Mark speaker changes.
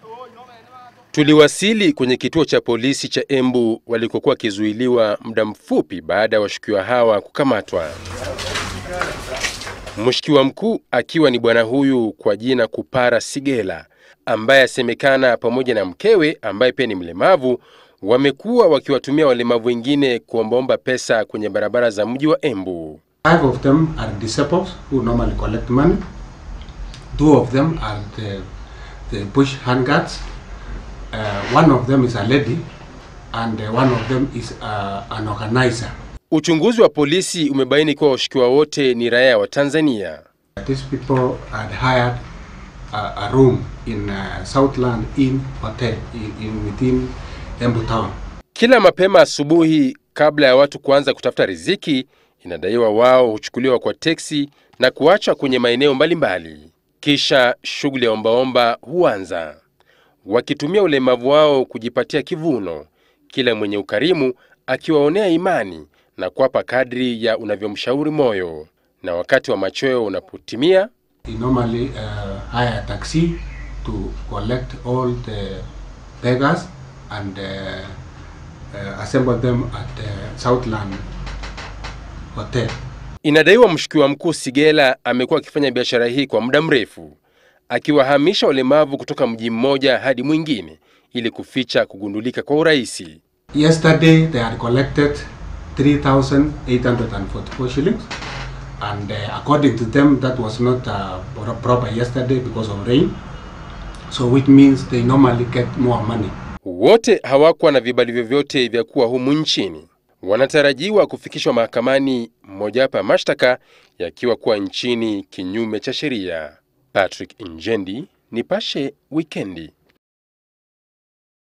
Speaker 1: Tuliwasili kwenye kituo cha polisi cha Embu walikokuwa wakizuiliwa muda mfupi baada ya washukiwa hawa kukamatwa. Mshukiwa mkuu akiwa ni bwana huyu kwa jina Kupara Sigela ambaye asemekana pamoja na mkewe ambaye pia ni mlemavu wamekuwa wakiwatumia walemavu wengine kuombaomba pesa kwenye barabara za mji wa Embu.
Speaker 2: Five of them are disabled who normally collect money. Two of them are the, the bush handguards. Uh, one of them is a lady and uh, one of them is uh, an organizer.
Speaker 1: Uchunguzi wa polisi umebaini kuwa washukiwa wote ni raia wa Tanzania.
Speaker 2: These people had hired a, a room in uh, Southland Inn Hotel in, in within Embu town.
Speaker 1: Kila mapema asubuhi, kabla ya watu kuanza kutafuta riziki, inadaiwa wao huchukuliwa kwa teksi na kuachwa kwenye maeneo mbalimbali, kisha shughuli ya ombaomba huanza, wakitumia ulemavu wao kujipatia kivuno, kila mwenye ukarimu akiwaonea imani na kuwapa kadri ya unavyomshauri moyo, na wakati wa machweo unapotimia
Speaker 2: He normally uh, hire a taxi to collect all the beggars and uh, uh, assemble them at the Southland Hotel.
Speaker 1: Inadaiwa mshukiwa mkuu Sigela amekuwa akifanya biashara hii kwa muda mrefu, akiwahamisha walemavu kutoka mji mmoja hadi mwingine ili kuficha kugundulika kwa urahisi.
Speaker 2: Yesterday they had collected 3,844 shillings and uh, according to them that was not uh, pro- proper yesterday because of rain. So which means they normally get more money.
Speaker 1: Wote hawakuwa na vibali vyovyote vya kuwa humu nchini. Wanatarajiwa kufikishwa mahakamani, mojawapo ya mashtaka yakiwa kuwa nchini kinyume cha sheria. Patrick Njendi, Nipashe Wikendi.